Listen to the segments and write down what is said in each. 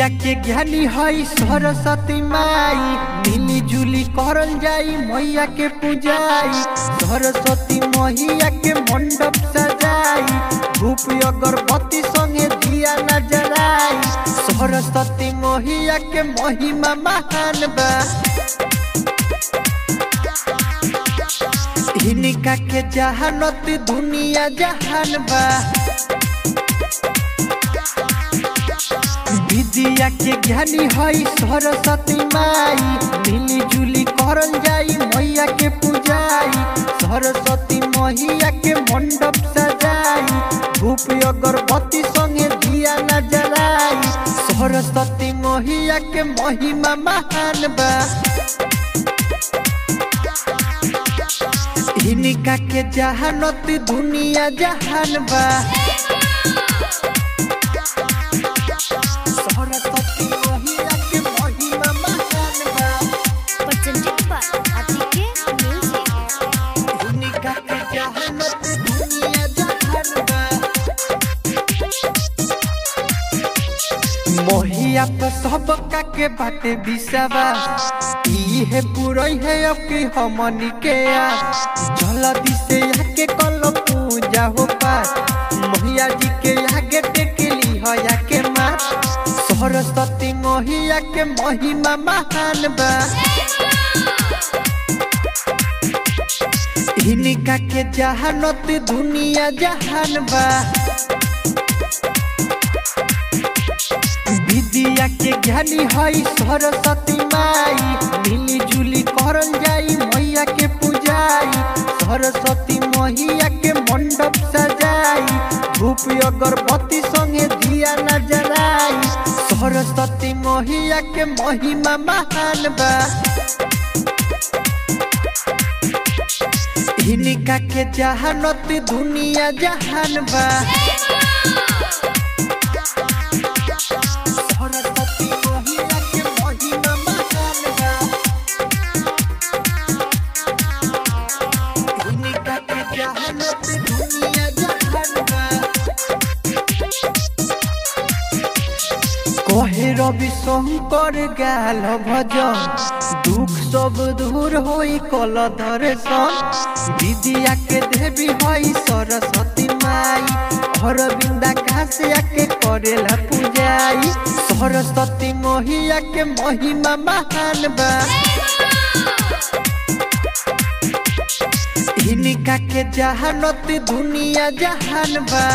विद्या के ज्ञानी हई सरस्वती माई मिली जुली करल जाई मैया के पूजाई सरस्वती मैया के मंडप सजाई धूप अगरबत्ती संगे दिया नजराई सरस्वती मैया के महिमा महान बा हिनिका के जहानत दुनिया जहान बा विद्या के ज्ञानी हई सरस्वती माई मिली जुली करल जाई मैया के पूजाई सरस्वती मैया के मंडप सजाई धूप अगरबत्ती संगे दिया नजराई सरस्वती मैया के महिमा महान बा हिनिका के जहानत दुनिया जहान बा सरस्वती मैया के महिमा महान बा presented by Atike Music. हिनिका के जहानत दुनिया जहान बा मोहिया पे सबका के बाटे बिसावा ई है पुरई है अब की हमनी के आ जल्दी से आके कल पूजा हो पार मोहिया जी के आगे टेकली हो या के माँ सरस्वती मोहिया के महिमा महान बा हिनिका के जहानत दुनिया जहान बा विद्या के ज्ञानी हई सरस्वती माई मिली जुली करल जाई मैया के पूजाई सरस्वती मैया के मंडप सजाई धूप अगरबत्ती संगे दिया नजराई सरस्वती मैया के महिमा महान बा हिनिका के जहानत दुनिया जहान बा सरस्वती मैया के महिमा महान बा हिनिका के जहानत दुनिया जहान बा कहे रवि शंकर गाल भजन दुख सब दूर होई कल दर्शन विद्या के देवी हई सरस्वती माई अरविंदा काशिया के करेला पूजाई सरस्वती मैया के महिमा महान बा हिनिका के जहानत दुनिया जहान बा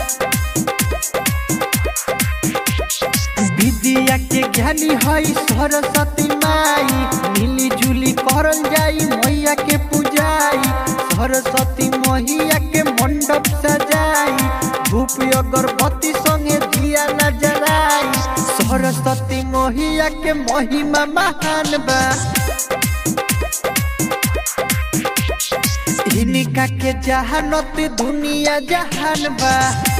विद्या के ज्ञानी हई सरस्वती माई मिली जुली करल जाई मैया के पूजाई सरस्वती मैया के मंडप सजाई धूप अगरबत्ती संगे दिया नजराई सरस्वती मैया के महिमा महान बा हिनिका के जहानत दुनिया जहान बा